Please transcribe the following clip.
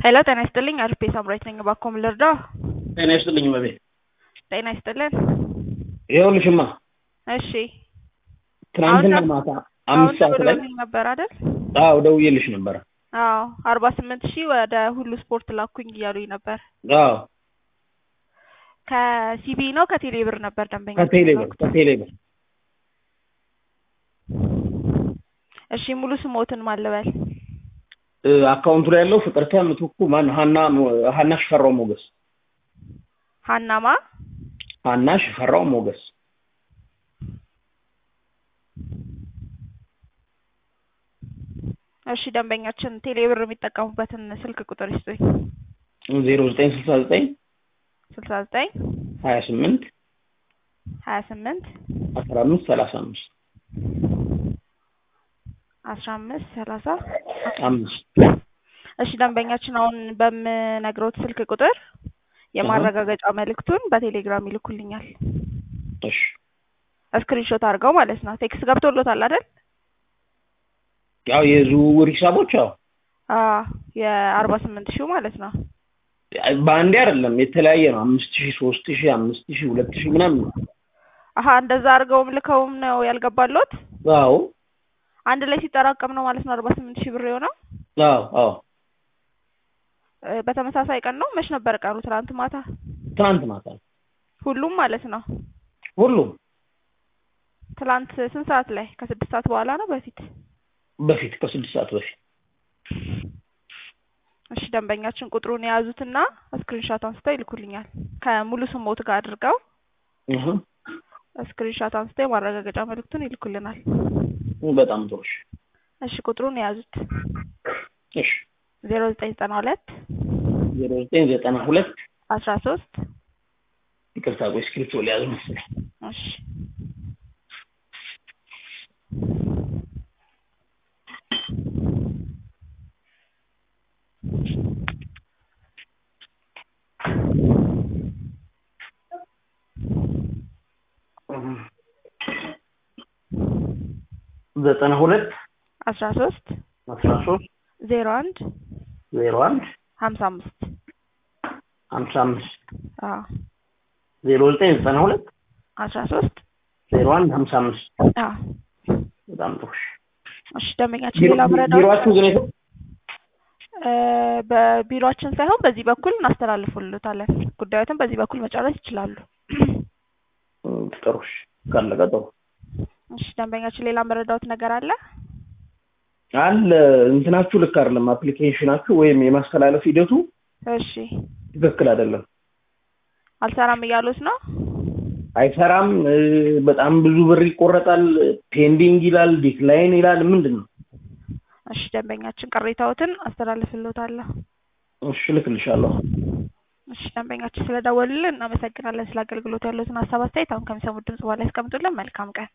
ሄሎ ጤና ይስጥልኝ አሪፍ ሳምራዊት ነኝ እባክዎ ምን ልርዳዎ ጤና ይስጥልኝ እመቤት ጤና ይስጥልን ይኸውልሽማ እሺ ትናንትና አሁን ማታ አሁን አምስት ሰዓት ላይ ደውለውልኝ ነበር አይደል አዎ ደውዬልሽ ነበረ አዎ አርባ ስምንት ሺህ ወደ ሁሉ ስፖርት ላኩኝ እያሉኝ ነበር አዎ ከሲቢ ነው ከቴሌ ብር ነበር ደንበኛ ከቴሌ ብር ከቴሌ ብር እሺ ሙሉ ስሞትን ማን ልበል እ አካውንቱ ላይ ያለው ፍቅርተ ምትኩ ማን ሀና ሀና ሽፈራው ሞገስ ሀናማ ሀና ሽፈራው ሞገስ እሺ ደንበኛችን ቴሌ ብር የሚጠቀሙበትን ስልክ ቁጥር ይስጡኝ ዜሮ ዘጠኝ ስልሳ ዘጠኝ ስልሳ ዘጠኝ ሀያ ስምንት ሀያ ስምንት አስራ አምስት ሰላሳ አምስት አስራ አምስት ሰላሳ አምስት እሺ ደንበኛችን አሁን በምነግረውት ስልክ ቁጥር የማረጋገጫ መልእክቱን በቴሌግራም ይልኩልኛል እሺ ስክሪንሾት አድርገው ማለት ነው ቴክስት ገብቶሎታል አይደል ያው የዝውውር ሂሳቦች ያው አዎ የአርባ ስምንት ሺው ማለት ነው በአንዴ አይደለም የተለያየ ነው አምስት ሺህ ሶስት ሺህ አምስት ሺህ ሁለት ሺህ ምናምን ነው አሀ እንደዛ አድርገውም ልከውም ነው ያልገባሎት አዎ አንድ ላይ ሲጠራቀም ነው ማለት ነው አርባ ስምንት ሺህ ብር የሆነው አዎ አዎ እ በተመሳሳይ ቀን ነው መች ነበር ቀኑ ትናንት ማታ ትናንት ማታ ነው ሁሉም ማለት ነው ሁሉም ትላንት ስንት ሰዓት ላይ ከስድስት ሰዓት በኋላ ነው በፊት በፊት ከስድስት ሰዓት በፊት እሺ ደንበኛችን ቁጥሩን የያዙትና ስክሪንሻት አንስተው ይልኩልኛል ከሙሉ ስሞት ጋር አድርገው እህ ስክሪንሻት አንስተው የማረጋገጫ መልእክቱን ይልኩልናል በጣም ጥሩ እሺ እሺ ቁጥሩን የያዙት እሺ ዜሮ ዘጠኝ ዘጠና ሁለት ዜሮ ዘጠኝ ዘጠና ሁለት አስራ ሶስት ይቅርታ ቆይ እስክሪፕቶ ሊያዝ መሰለኝ እሺ ዘጠና ሁለት አስራ ሶስት አስራ ሶስት ዜሮ አንድ ዜሮ አንድ ሀምሳ አምስት ሀምሳ አምስት አዎ ዜሮ ዘጠኝ ዘጠና ሁለት አስራ ሶስት ዜሮ አንድ ሀምሳ አምስት አዎ በጣም ጥሩ እሺ እሺ ደንበኛችን ቢሮ- ሌላ መረዳት ቢሮአችሁ ግን የት- እ በቢሮአችን ሳይሆን በዚህ በኩል እናስተላልፉልታለን ጉዳዮትን በዚህ በኩል መጨረስ ይችላሉ እም፣ ጥሩ እሺ ካለቀ ጥሩ እሺ ደንበኛችን ሌላ መረዳት ነገር አለ አለ እንትናችሁ ልክ አይደለም አፕሊኬሽናችሁ ወይም የማስተላለፍ ሂደቱ እሺ ትክክል አይደለም አልሰራም እያሉት ነው አይሰራም እ፣ በጣም ብዙ ብር ይቆረጣል ፔንዲንግ ይላል ዲክላይን ይላል ምንድን ነው እሺ ደንበኛችን ቅሬታዎትን አስተላልፍልዎታለሁ እሺ እልክልሻለሁ እሺ ደንበኛችን ስለደወሉልን እናመሰግናለን ስለ አገልግሎት ያሉትን ሀሳብ አስተያየት አሁን ከሚሰሙት ድምጽ በኋላ ያስቀምጡልን መልካም ቀን